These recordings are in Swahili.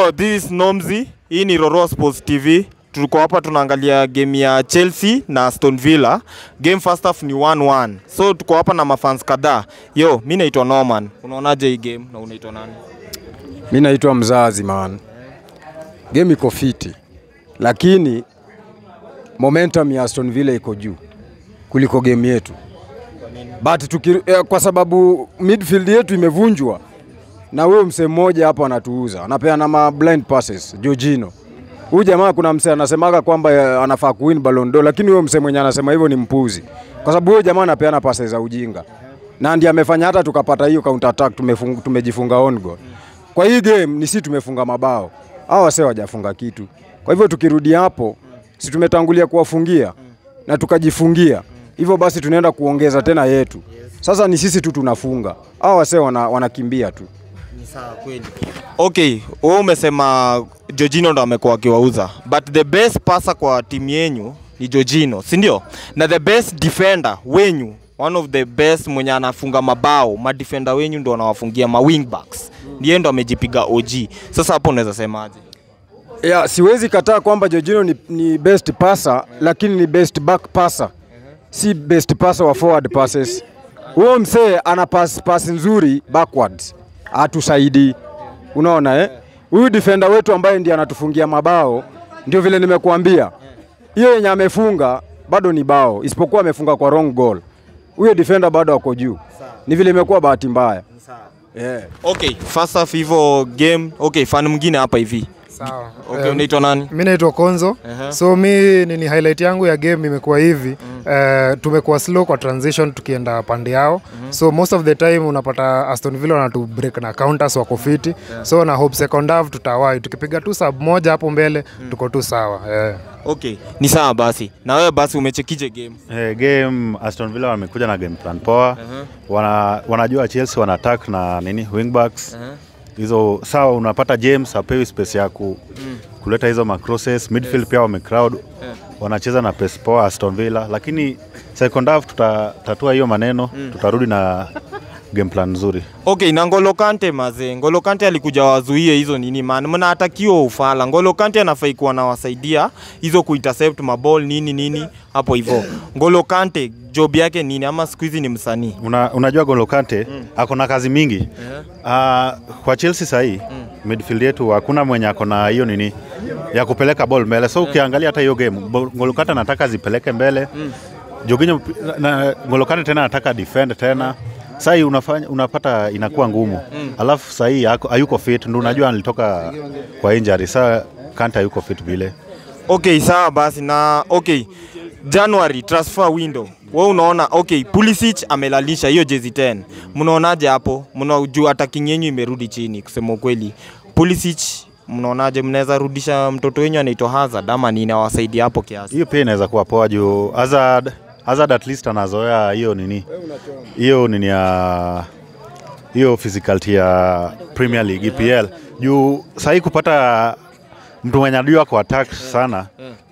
Oh, this is Nomzi. Hii ni Roro Sports TV. Tuko hapa tunaangalia game ya Chelsea na Aston Villa. Game first half ni 1-1. So tuko hapa na mafans kadhaa. Yo, mi naitwa Norman. Unaonaje hii game na unaitwa nani? Mi naitwa mzazi man. Game iko fiti, lakini momentum ya Aston Villa iko juu kuliko game yetu, but tuki, eh, kwa sababu midfield yetu imevunjwa na huyo msee mmoja hapo anatuuza, anapeana ma blind passes Jorginho. Huyu jamaa kuna msee anasemaga kwamba eh, anafaa kuwin Ballon d'Or, lakini huyo msee mwenye anasema hivyo ni mpuzi, kwa sababu huyo jamaa anapeana passes za ujinga na ndiye amefanya hata tukapata hiyo counter attack, tumefung, tumejifunga on goal. Kwa hii game ni si tumefunga mabao, hao wasee wajafunga kitu. Kwa hivyo tukirudi hapo, si tumetangulia kuwafungia na tukajifungia, hivyo basi tunaenda kuongeza tena yetu. Sasa ni sisi tu tunafunga, hao wasee wana, wanakimbia tu. Ni sawa kweli. Okay, wewe umesema Jorginho ndo amekuwa akiwauza. But the best passer kwa timu yenyu ni Jorginho, si ndio? Na the best defender wenyu, one of the best mwenye anafunga mabao, madefender wenyu ndo wanawafungia ma wing backs. Ndiye ndo amejipiga OG. Sasa hapo unaweza semaje? Ya, siwezi kataa kwamba Jorginho ni, ni best passer lakini ni best back passer, si best passer wa forward passes. Huyo msee ana pass, pass nzuri backwards, atusaidii. Unaona eh? Huyu defender wetu ambaye ndiye anatufungia mabao, ndio vile nimekuambia, hiyo yenye amefunga bado ni bao, isipokuwa amefunga kwa wrong goal. Huyo defender bado ako juu, ni vile imekuwa bahati mbaya yeah. Okay, first half hivyo game. Okay, fan mwingine hapa hivi. Sawa. Okay, Em, unaitwa nani? mi naitwa Konzo. Aha. So mi nini highlight yangu ya game imekuwa hivi eh, tumekuwa slow kwa transition tukienda pande yao so most of the time unapata Aston Villa wanatu break na counters wako fiti so na hope second half tutawai tukipiga tu sub moja hapo mbele tuko tu sawa eh. Okay, ni sawa basi. Na wewe basi umechekije game? Eh, game Aston Villa wamekuja na game plan poa. Wana, wanajua Chelsea wana attack na nini wingbacks. Hizo sawa unapata James apewi space ya ku, kuleta hizo macrosses. Midfield pia wame crowd. Wanacheza na pace poa Aston Villa lakini second half tutatatua hiyo maneno, tutarudi na game plan nzuri. Okay, na Ngolo Kante mazee. Ngolo Kante alikuja wazuie hizo nini man. Mnatakiwa ufala. Ngolo Kante anafai kuwa anawasaidia hizo kuintercept maball nini nini hapo hivyo. Ngolo Kante job yake nini ama siku hizi ni msanii? Una, unajua Golo Kante ako na kazi mingi Ah, kwa Chelsea sahii midfield yetu hakuna mwenye ako na hiyo nini ya kupeleka ball mbele, so ukiangalia hata hiyo game Bo- Golo Kante anataka zipeleke mbele Jorginho na, na Golo Kante tena anataka defend tena sahii unafanya unapata inakuwa ngumu alafu sahii hako- hayuko fit, ndo unajua alitoka kwa injury, saa Kante hayuko fit vile Okay, sawa basi na okay. January transfer window. Wewe unaona okay, Pulisic amelalisha hiyo jezi 10. Mnaonaje hapo? Mnajua attacking yenyu imerudi chini kusema ukweli. Pulisic mnaonaje mnaweza rudisha mtoto wenyu anaitwa Hazard ama nini awasaidia hapo kiasi? hiyo pia inaweza kuwa poa juu Hazard, Hazard at least anazoea hiyo nini hiyo nini ya hiyo physicality ya Premier League EPL juu sahii kupata mtu mwenye anajua ku attack sana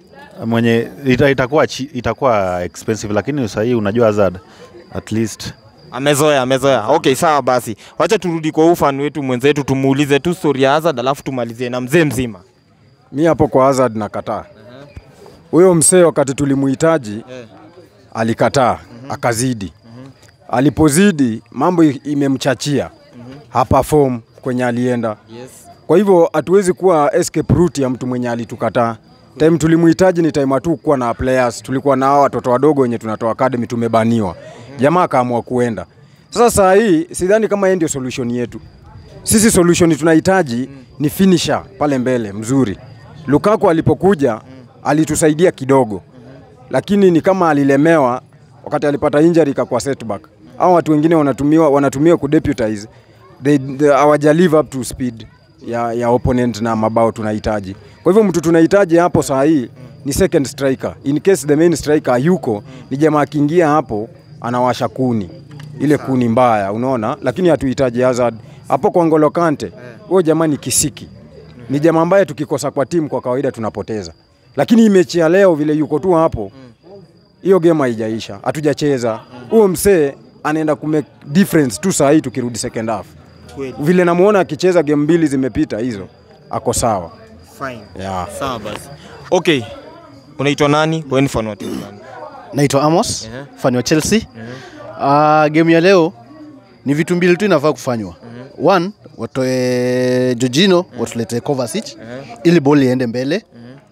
mwenye ita, itakuwa chi, itakuwa expensive lakini sahii unajua Hazard at least Amezoea, amezoea. Okay, sawa basi. Wacha turudi kwa ufan wetu mwenzetu tumuulize tu story ya Hazard alafu tumalizie na mzee mzima. Mi hapo kwa Hazard nakataa. Huyo msee wakati tulimuhitaji alikataa, akazidi. Alipozidi mambo i- imemchachia, haperform kwenye alienda. Yes. Kwa hivyo hatuwezi kuwa escape route ya mtu mwenye alitukataa. Time tulimuhitaji ni time hatu kuwa na players, tulikuwa na hao watoto wadogo wenye tunatoa academy tumebaniwa. Jamaa akaamua kuenda. Sasa saa hii sidhani kama yeye ndio solution yetu. Sisi solution tunahitaji ni finisher pale mbele mzuri. Lukaku alipokuja alitusaidia kidogo, lakini ni kama alilemewa wakati alipata injury ikakuwa setback. Hao watu wengine wanatumiwa wanatumiwa kudeputize they, they hawaja live up to speed ya, ya opponent na mabao tunahitaji. Kwa hivyo mtu tunahitaji hapo saa hii ni second striker. In case the main striker hayuko, ni jamaa akiingia hapo anawasha kuni ile kuni mbaya, unaona, lakini hatuhitaji Hazard hapo kwa Ngolo Kante. Huyo jamaa ni kisiki, ni jamaa ambaye tukikosa kwa timu kwa kawaida tunapoteza, lakini hii mechi ya leo vile yuko tu hapo, hiyo game haijaisha, hatujacheza. Huyo msee anaenda kumake difference tu saa hii tukirudi second half. Kweli. Vile namuona akicheza game mbili zimepita hizo, ako sawa Fine. yeah. Sawa basi. Okay. Unaitwa nani? Wewe ni fan wa timu gani? naitwa Amos Ehe. fani wa Chelsea uh, game ya leo ni vitu mbili tu inafaa kufanywa one watoe Jorginho watulete Kovacic ili boli iende mbele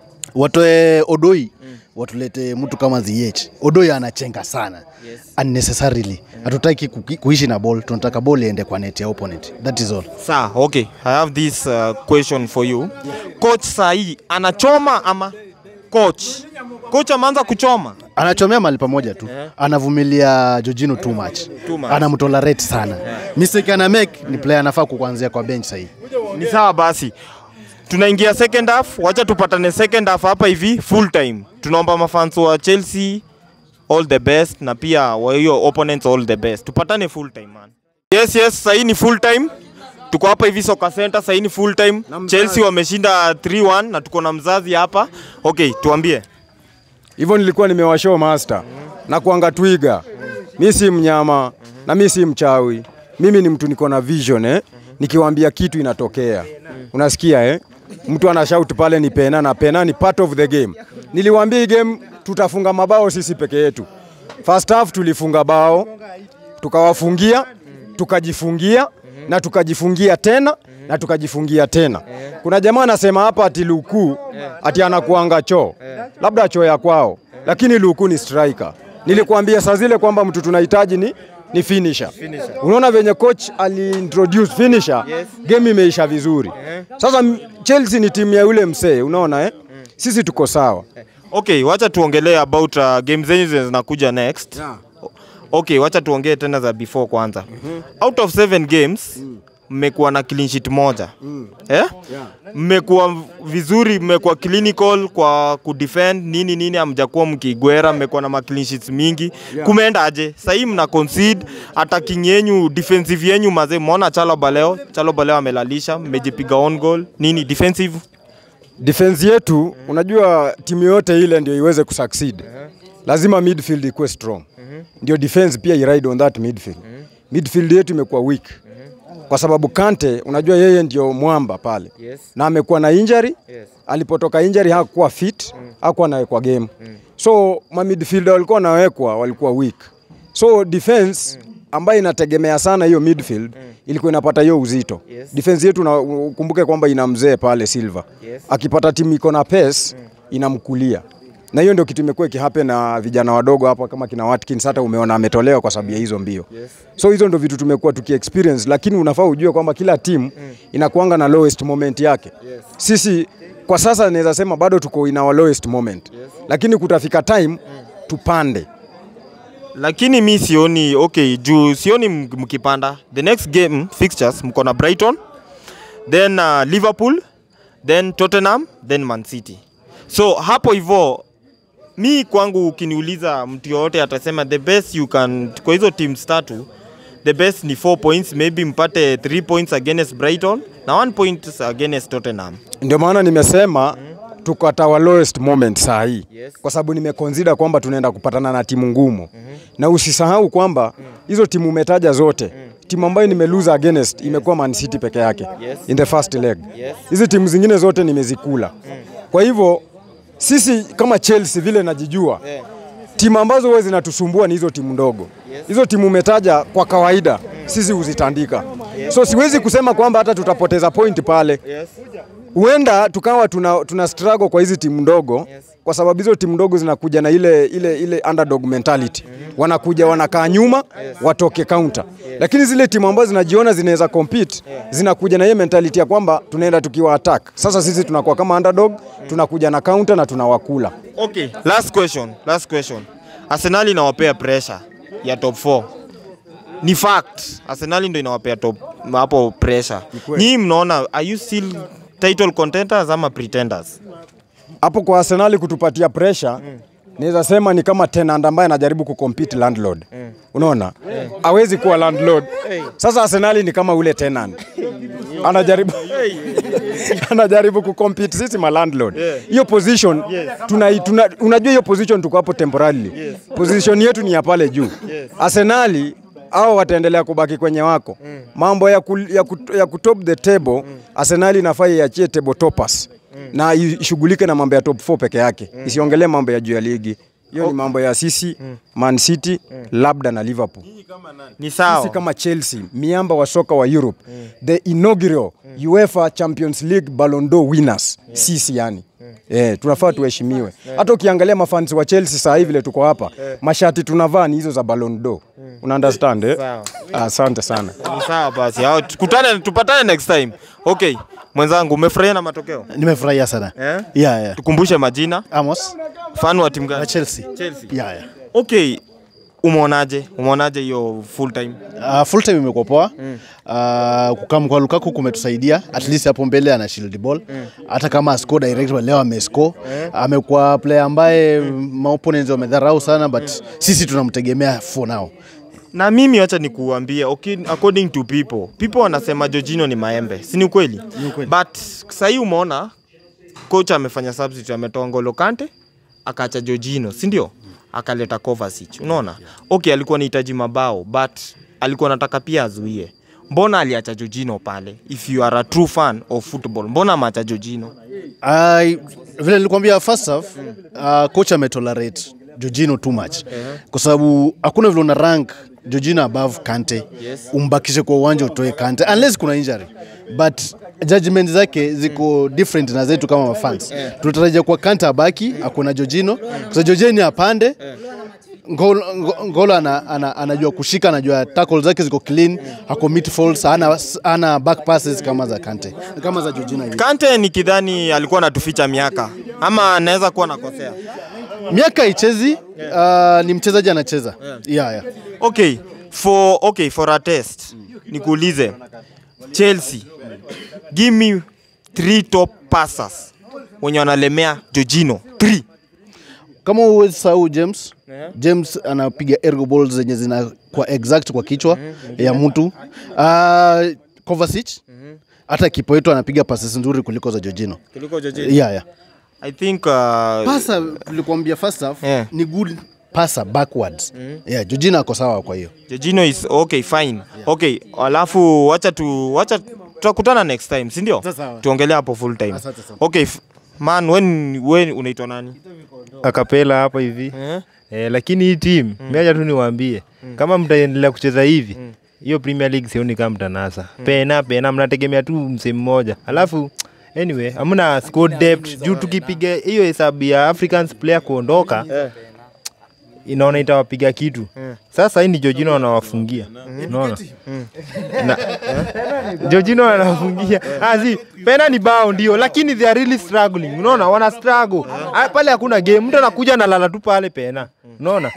watoe Odoi watulete mtu kama Ziyech Odoi anachenga sana unnecessarily hatutaki kuki- kuishi na ball tunataka ball iende kwa net ya opponent that is all Sawa, okay. I have this uh, question for you. Coach sahi anachoma ama coach? Coach ameanza kuchoma. anachomea mali pamoja tu anavumilia Jorginho too much, Too much. anamtolerate sana mistake ana make ni player anafaa kuanzia kwa bench sahii Ni sawa basi. Tunaingia second half, wacha tupatane second half hapa hivi full time. Tunaomba mafans wa Chelsea all the best na pia wa hiyo opponents all the best. Tupatane full time man. Yes, yes, sahii ni full time. Tuko hapa hivi Soka Center, sahii ni full time. Chelsea wameshinda 3-1 na tuko na mzazi hapa. Okay, tuambie. hivyo nilikuwa nimewashow master na kuanga twiga mi si mnyama na mi si mchawi mimi ni mtu niko na vision eh? nikiwaambia kitu inatokea unasikia eh? mtu ana shout pale ni pena na pena ni part of the game niliwaambia hii game tutafunga mabao sisi peke yetu first half tulifunga bao tukawafungia tukajifungia na tukajifungia tena na tukajifungia tena. Kuna jamaa anasema hapa ati Luku ati anakuanga choo, labda choo ya kwao, lakini Luku ni striker. Nilikuambia saa zile kwamba mtu tunahitaji ni ni finisher. Unaona venye coach aliintroduce finisher, game imeisha vizuri. Sasa m- Chelsea ni timu ya yule msee, unaona eh? Sisi tuko sawa. Okay, wacha tuongelee about uh, game zenyu zenye zinakuja next. Okay, wacha tuongee tena za before kwanza. Out of seven games mmekuwa na clean sheet moja. Eh? Mmekuwa vizuri, mmekuwa clinical kwa kudefend nini nini, hamjakuwa mkigwera, mmekuwa na ma clean sheets mingi. Kumeenda aje? Sasa mna concede attacking yenyu, defensive yenyu mazee, mmeona Chalobah leo, Chalobah leo amelalisha, mmejipiga on goal. Nini defensive? defense yetu unajua timu yote ile ndio iweze kusucceed lazima midfield ikuwe strong ndio defense pia iride on that midfield midfield yetu imekuwa weak kwa sababu Kante unajua yeye ndio mwamba pale na amekuwa na injury alipotoka injury hakuwa fit hakuwa nawekwa game so ma midfielder walikuwa wanawekwa walikuwa weak so defense ambayo inategemea sana hiyo midfield ilikuwa inapata hiyo uzito defense yetu na ukumbuke kwamba ina mzee pale Silva akipata timu iko na pace inamkulia na hiyo ndio kitu imekuwa ikihappen na vijana wadogo hapa kama kina Watkins, hata umeona ametolewa kwa sababu ya hizo mbio so hizo ndio vitu tumekuwa tuki experience, lakini unafaa ujue kwamba kila timu inakuanga na lowest moment yake. Sisi kwa sasa naweza sema bado tuko in our lowest moment, lakini kutafika time tupande. lakini mi sioni okay juu sioni m- mkipanda the next game fixtures mko na brighton then uh, liverpool then tottenham then man city so hapo hivo mi kwangu ukiniuliza mtu yoyote atasema the best you can kwa hizo teams tatu the best ni 4 points maybe mpate 3 points against brighton na 1 point against tottenham Ndio maana nimesema tuko at our lowest moment saa hii kwa sababu nimeconsider kwamba tunaenda kupatana na timu ngumu na usisahau kwamba hizo timu umetaja zote timu ambayo nimeluza against imekuwa Man City peke yake in the first leg. Hizi timu zingine zote nimezikula. Kwa hivyo sisi kama Chelsea vile najijua timu ambazo huwa zinatusumbua ni hizo timu ndogo. Hizo timu umetaja kwa kawaida sisi huzitandika. So siwezi kusema kwamba hata tutapoteza point pale huenda tukawa tuna, tuna struggle kwa hizi timu ndogo kwa sababu hizo timu ndogo zinakuja na ile, ile, ile underdog mentality wanakuja wanakaa nyuma watoke counter lakini zile timu ambazo zinajiona zinaweza compete zinakuja na hiyo mentality ya kwamba tunaenda tukiwa attack sasa sisi tunakuwa kama underdog tunakuja na counter na tunawakula Okay, last question, last question. Arsenal inawapea pressure ya top 4. Ni fact. Arsenal ndio inawapea top hapo pressure. Nyinyi mnaona are you still title contenders ama pretenders? hapo kwa Arsenal kutupatia pressure naweza sema ni kama tenant ambaye anajaribu kucompete landlord unaona hawezi kuwa landlord sasa Arsenal ni kama ule tenant anajaribu anajaribu kucompete sisi ma landlord hiyo position tuna, tuna, unajua hiyo position tuko hapo temporarily position yetu ni ya pale juu Arsenal au wataendelea kubaki kwenye wako mambo ya, ku, ya, ku, ya kutop the table Arsenal inafaa iachie table toppers na ishughulike na mambo ya top 4 peke yake isiongelee mambo ya juu ya ligi hiyo ni mambo ya sisi Man City labda na Liverpool Ni sisi sawa. kama Chelsea miamba wa soka wa Europe the inaugural UEFA Champions League Ballon d'Or winners sisi yani Eh, tunafaa tuheshimiwe. Hata ukiangalia mafans wa Chelsea saa hivi vile tuko hapa, mashati tunavaa ni hizo za Ballon d'Or. Una understand eh? Sawa. Asante sana. Ni sawa basi. Hao tukutane tupatane next time. Okay. Mwenzangu umefurahia na matokeo? Nimefurahia sana. Eh? Yeah, yeah. Tukumbushe majina. Amos Fan wa timu na gani? Chelsea. Chelsea. Yeah, yeah. Okay. Umeonaje? Umeonaje hiyo full time? Uh, full time imekuwa poa mm. uh, kukam kwa Lukaku kumetusaidia at least hapo mbele ana shield ball hata kama asco direct but leo amescore amekuwa player ambaye maopponents wamedharau sana but sisi tunamtegemea for now Na mimi wacha nikuambie, okay, according to people, people wanasema Jorginho ni maembe, si ni ukweli? But sahii umeona coach amefanya substitute, ametoa Ngolo Kante akaacha Jorginho, si ndio? Akaleta Kovacic. Unaona? Okay, alikuwa anahitaji mabao but alikuwa anataka pia azuie. Mbona aliacha Jorginho pale? If you are a true fan of football, mbona ameacha Jorginho? I, vile nilikwambia first half uh, coach ametolerate Jorginho too much kwa sababu hakuna vile una rank Jorginho above Kante umbakishe kwa uwanja utoe Kante unless kuna injury but judgment zake ziko different na zetu kama mafans tunatarajia kwa Kante abaki akuna Jorginho kwa sababu Jorginho apande Ngolo, Ngo- Ngolo ana, ana, anajua kushika, anajua tackle zake ziko clean, hako midfields, ana, ana back passes kama za Kante, kama za Jorginho hivi. Kante nikidhani alikuwa anatuficha miaka ama anaweza kuwa nakosea. miaka ichezi uh, ni mchezaji anacheza yeah. Yeah, Okay, for okay, for a test. Nikuulize. Chelsea. Give me three top passers wenye wanalemea Jorginho. Three. kama uwezi sahau James James anapiga ergo balls zenye zina kwa exact kwa kichwa ya mtu uh, Kovacic hata kipo yetu anapiga passes nzuri kuliko za Jorginho Kuliko Jorginho. yeah, yeah. I think uh, pasa tulikwambia first half Yeah. ni good pasa backwards yeah, Jorginho ako sawa kwa hiyo Jorginho is okay fine. Okay, alafu wacha tu wacha tutakutana next time, si ndio? Sawa. Tuongelee hapo full time. Asante sana. Okay, f- man when when unaitwa nani? akapela hapa hivi Eh? eh, lakini hii timu mm. meacha tu niwaambie kama mtaendelea kucheza hivi hiyo Premier League sioni kama mtanasa pena pena, mnategemea tu msee mmoja alafu anyway hamna squad depth juu tukipiga hiyo hesabu ya Africans player kuondoka inaona itawapiga kitu sasa hii ni Jorginho anawafungia unaona na Jorginho anawafungia ah si pena ni bao ndio lakini they are really struggling unaona wana struggle Ah, pale hakuna game mtu anakuja analala tu pale pena unaona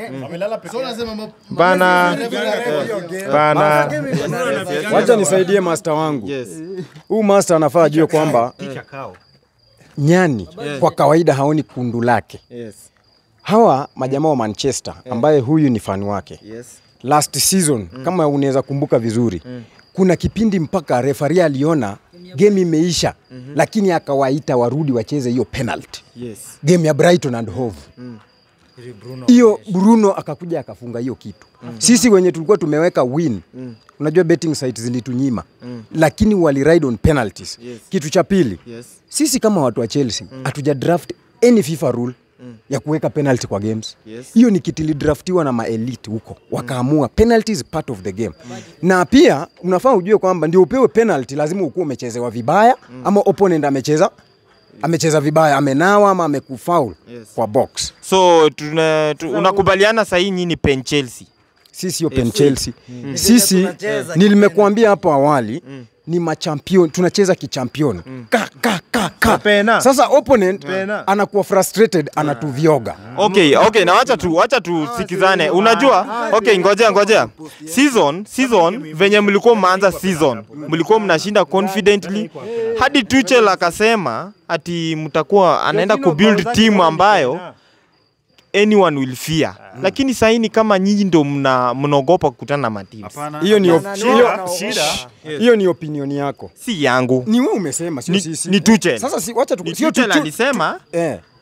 bana bana Wacha nisaidie master wangu. Huu master anafaa ajue kwamba nyani kwa kawaida haoni kundu lake. Yes. Hawa majamaa wa Manchester ambaye huyu ni fan wake. Yes. Last season kama unaweza kumbuka vizuri kuna kipindi mpaka refari aliona game imeisha lakini akawaita warudi wacheze hiyo penalty Yes. game ya Brighton and Hove hiyo Bruno akakuja akafunga hiyo kitu sisi wenye tulikuwa tumeweka win unajua betting sites zilitunyima lakini wali ride on penalties Yes. kitu cha pili Yes. sisi kama watu wa Chelsea hatuja draft any FIFA rule ya kuweka penalty kwa games Yes. hiyo ni kitu ilidraftiwa na maelite huko wakaamua penalty is part of the game na pia unafaa ujue kwamba ndio upewe penalty lazima ukuwa umechezewa vibaya ama opponent amecheza amecheza vibaya amenawa ama amekufaul Yes. kwa box So tuna, tu, unakubaliana sahii nyinyi pen Chelsea. sisi sio pen Chelsea sisi nilimekuambia hapo awali ni machampion tunacheza kichampion ka, ka, ka, ka. Pena. sasa opponent Pena. anakuwa frustrated anatuvyoga Okay, okay, na wacha tu wacha tusikizane. Unajua? Okay, ngojea ngojea. Season, season venye mlikuwa mmeanza season, mlikuwa mnashinda confidently hadi Tuchel akasema ati mtakuwa anaenda kubuild team ambayo anyone will fear. Lakini sasa ni kama nyinyi ndio mna mnaogopa kukutana na mateams. hiyo ni op- hiyo- shida hiyo ni opinion yako Si yangu. ni wewe umesema sio Ni, sisi ni Tuchel. sasa si, wacha Ni tu, sio Tuchel tu- alisema eh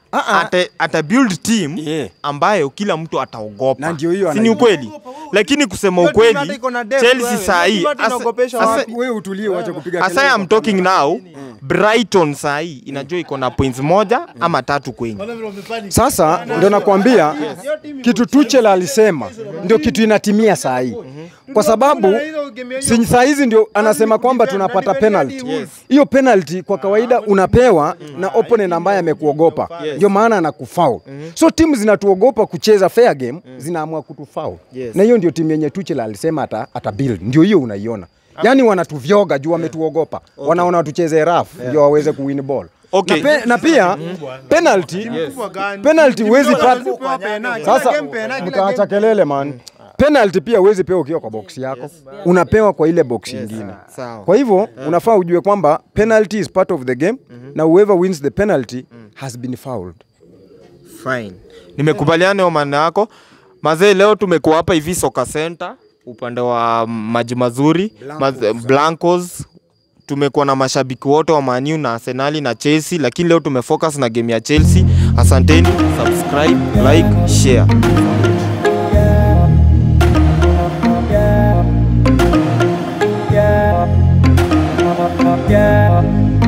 Ah, ah. ata, ata build team Yeah. ambayo kila mtu ataogopa. Na ndio hiyo si ni anai- ukweli? Lakini kusema Hiyo timu ukweli, hata iko na depth Chelsea wewe. saa hii Hiyo timu hata inaogopesha asa- wapi? wewe utulie uache kupiga Asa kelele I'm talking now, Brighton saa hii inajua iko na points moja ama tatu kwenye. Sasa ndio nakwambia kitu Tuchel alisema ndio kitu inatimia saa hii, kwa sababu si saa hizi ndio anasema kwamba tunapata penalty. Hiyo penalty kwa kawaida unapewa na opponent ambaye amekuogopa, ndio maana anakufoul. So timu zinatuogopa kucheza fair game, zinaamua kutufoul, Yes. na hiyo ndio timu yenye Tuchel alisema ata, ata build, ndio hiyo unaiona. Yaani wanatuvyoga juu wametuogopa, wanaona tucheze rough ndio waweze kuwin ball. Okay. Na, pe, na pia penalty penalty huwezi pata sasa mtaacha kelele man penalty pia huwezi pewa ukiwa kwa box yako unapewa kwa ile box nyingine Sawa. kwa hivyo unafaa ujue kwamba penalty is part of the game na whoever wins the penalty has been fouled Fine. Nimekubaliana na maana yako. Mazee, leo tumekuwa hapa hivi Soka Center upande wa maji mazuri Blancos, Blancos. Tumekuwa na mashabiki wote wa Man U na Arsenali na Chelsea, lakini leo tumefocus na game ya Chelsea. Asanteni, subscribe, like, share. yeah.